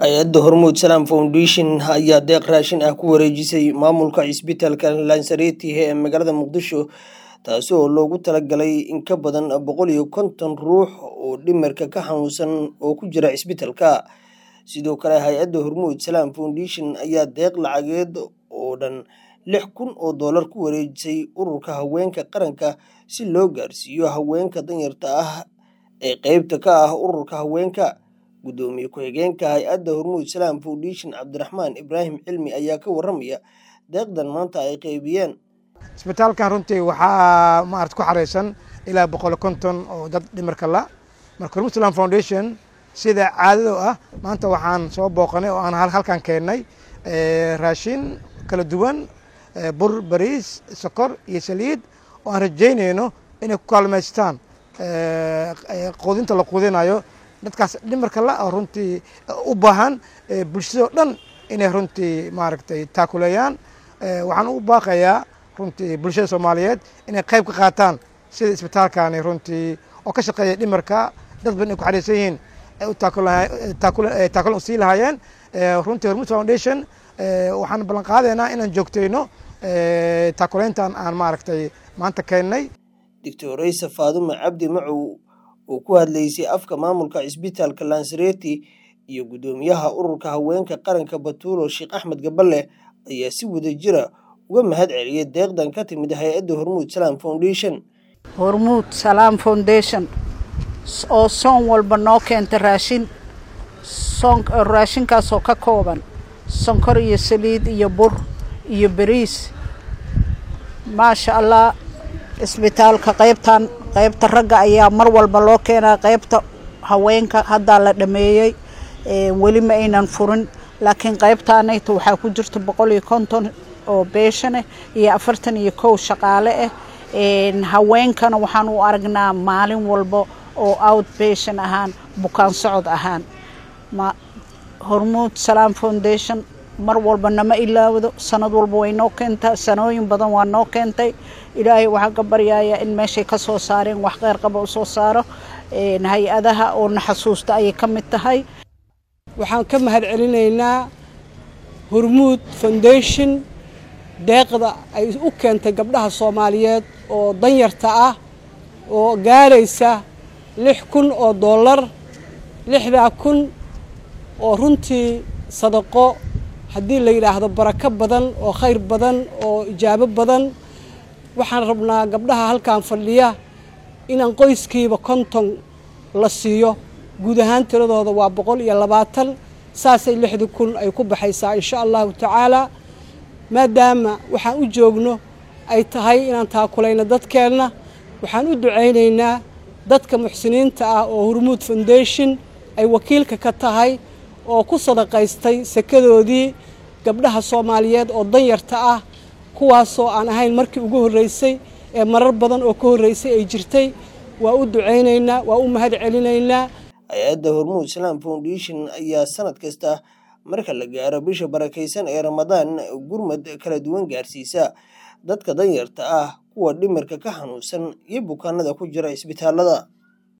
hay-adda hormuud salaam foundation ayaa deeq raashin ah ku wareejisay maamulka cisbitaalka lansareti ee magaalada muqdisho taasi oo loogu talagalay in ka badan boqol iyo konton ruux oo dhimirka ka xanuunsan oo ku jira cisbitaalka sidoo kale hay-adda hormuud salaam foundation ayaa deeq lacageed oo dhan lix kun oo doolar ku wareejisay ururka haweenka qaranka si loo gaarsiiyo haweenka danyarta ah ee qeybta ka ah ururka haweenka guddoomiye ku-xigeenka hay-adda hormuud salaam foundation cabdiraxmaan ibraahim cilmi ayaa ka waramaya deeqdan maanta ay qeybiyeen isbitaalkan runtii waxaa maarata ku xareysan ilaa boqol konton oo dad dhimirka la marka hormuud salaam foundation sida caadado ah maanta waxaan soo booqanay oo aan halkan keennay raashin kala duwan bur bariis sokor iyo saliid oo aan rajaynayno inay ku kaalmaystaan quudinta la quudinayo dadkaas dhimarka la oo runtii u baahan bulshadao dhan inay runtii maaragtay taakuleeyaan waxaan u baaqayaa runtii bulshada soomaaliyeed inay qayb ka qaataan sida isbitaalkani runtii oo ka shaqeeya dhimarka dad badan ay ku xariirsan yihiin taakulan sii lahaayeen runtii hormuud foundation waxaan ballan qaadaynaa inaan joogtayno taakuleyntan aan maaragtay maanta keennay doctor raysa faadume cabdi macow oo ku hadlaysay afka maamulka cisbitaalka lansareti iyo guddoomiyaha ururka haweenka qaranka batuulo sheekh axmed gaballe ayaa si wada jira uga mahad celiyay deeqdan ka timid hay-adda hormuud salaam foundation hormuud salaam foundation oo soon walba noo keenta raashin raashinkaasoo ka kooban sonkor iyo saliid iyo bur iyo beriis maasha allah isbitaalka qaybtan qaybta ragga ayaa mar walba loo keenaa qaybta haweenka haddaa la dhameeyey weli ma aynan furin laakiin qaybtaanayta waxaa ku jirta boqol iyo konton oo beeshaneh iyo afartan iyo kow shaqaale ah haweenkana waxaan u aragnaa maalin walba oo out beshan ahaan bukaan socod ahaan hormuud salaam foundation mar walba nama ilaawdo sanad walba way noo keentaa sanooyin badan waa noo keentay ilaahay waxaan ka baryayaa in meeshay ka soo saareen wax kheyr qaba u soo saaro hay-adaha oo na xasuusta ayay ka mid tahay waxaan ka mahad celinaynaa hormuud foundation deeqda ay u keentay gabdhaha soomaaliyeed oo danyarta ah oo gaaraysa lix kun oo dollar lixdaa kun oo runtii sadaqo haddii la yidhaahdo barako badan oo khayr badan oo ijaabo badan waxaan rabnaa gabdhaha halkan fadhiya inaan qoyskiiba konton la siiyo guud ahaan tiradooda waa boqol iyo labaatan saasay lixdii kun ay ku baxaysaa insha allahu tacaalaa maadaama waxaan u joogno ay tahay inaan taakulayno dadkeenna waxaan u ducaynaynaa dadka muxsiniinta ah oo hormuud foundation ay wakiilka ka tahay oo ku sadaqaystay sekadoodii gabdhaha soomaaliyeed oo danyarta ah kuwaasoo aan ahayn markii ugu horreysay ee marar badan oo ka horreysay ay jirtay waa u ducaynaynaa waa u mahad celinaynaa hay-adda hormuud salaam foundation ayaa sanad kasta marka la gaaro bisha barakaysan ee ramadaan gurmad kala duwan gaarsiisa dadka danyarta ah kuwa dhimirka ka xanuunsan iyo bukaanada ku jira isbitaalada